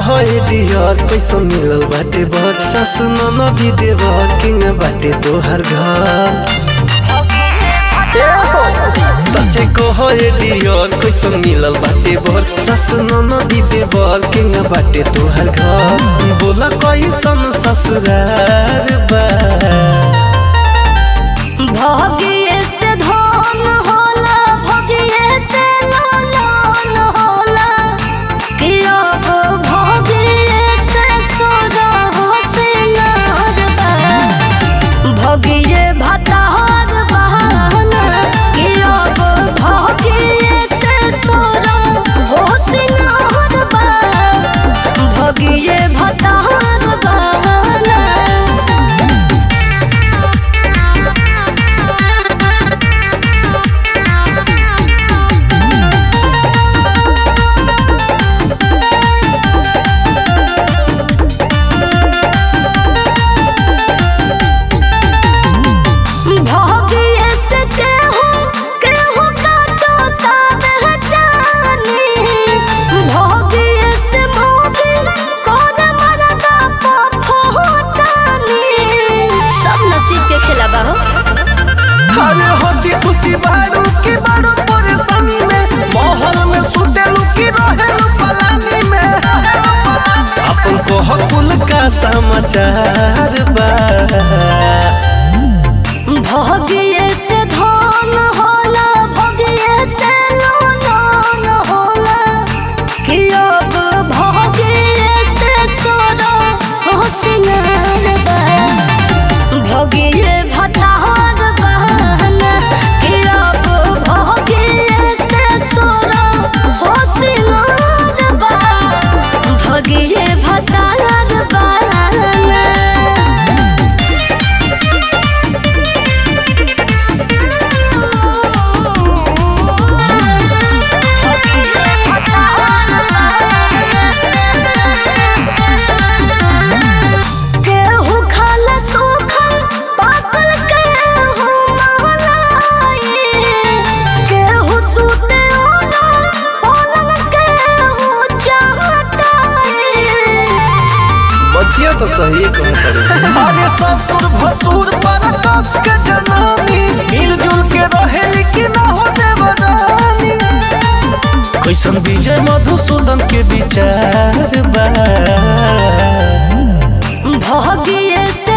कहे डियर कैसन मिलल बाटे बर सासु ननदी देवर किंग बाटे तोहर घर सच्चे कहे डियर कैसन मिलल बाटे बर सासु ननदी देवर किंग बाटे तोहर घर बोला कैसन ससुरार बा भगिए से धन होला भगिए से लालन होला कि अब भगिए से सोना हो सिंगार बा भगिए भतार बहाना कि अब भगिए से सोना हो सिंगार बा भगिए भतार बहाना भोगिए से केहू केहू काटो ताबे जानी भोगिए से भोगी कोन मरदा फोटानी सब नसीब के खेला बा हो अरे हंसी खुशी बारू की बारू परेशानी में महल में सुतेलू की रहेलू पलानी में अपन कोह कुल का समाचार बा भोगिए से धन होला भोगिए से लोन होला कि अब भोगिए से सोना हो सिंगार बा भोगिए भतार बहाना कि अब भोगिए से सोना हो सिंगार बा भोगिए भतार बहाना केहू खाला सूखल पाकल केहू महलाई केहू सूते ओला ओलन केहू चाहताई बचिया तो सही कम करे अरे ससुर भसुर पर कस के जनानी मिलजुल के रहेली कि ना हो देवरानी कैसन विजय मधुसूदन के विचार बा भोगिए से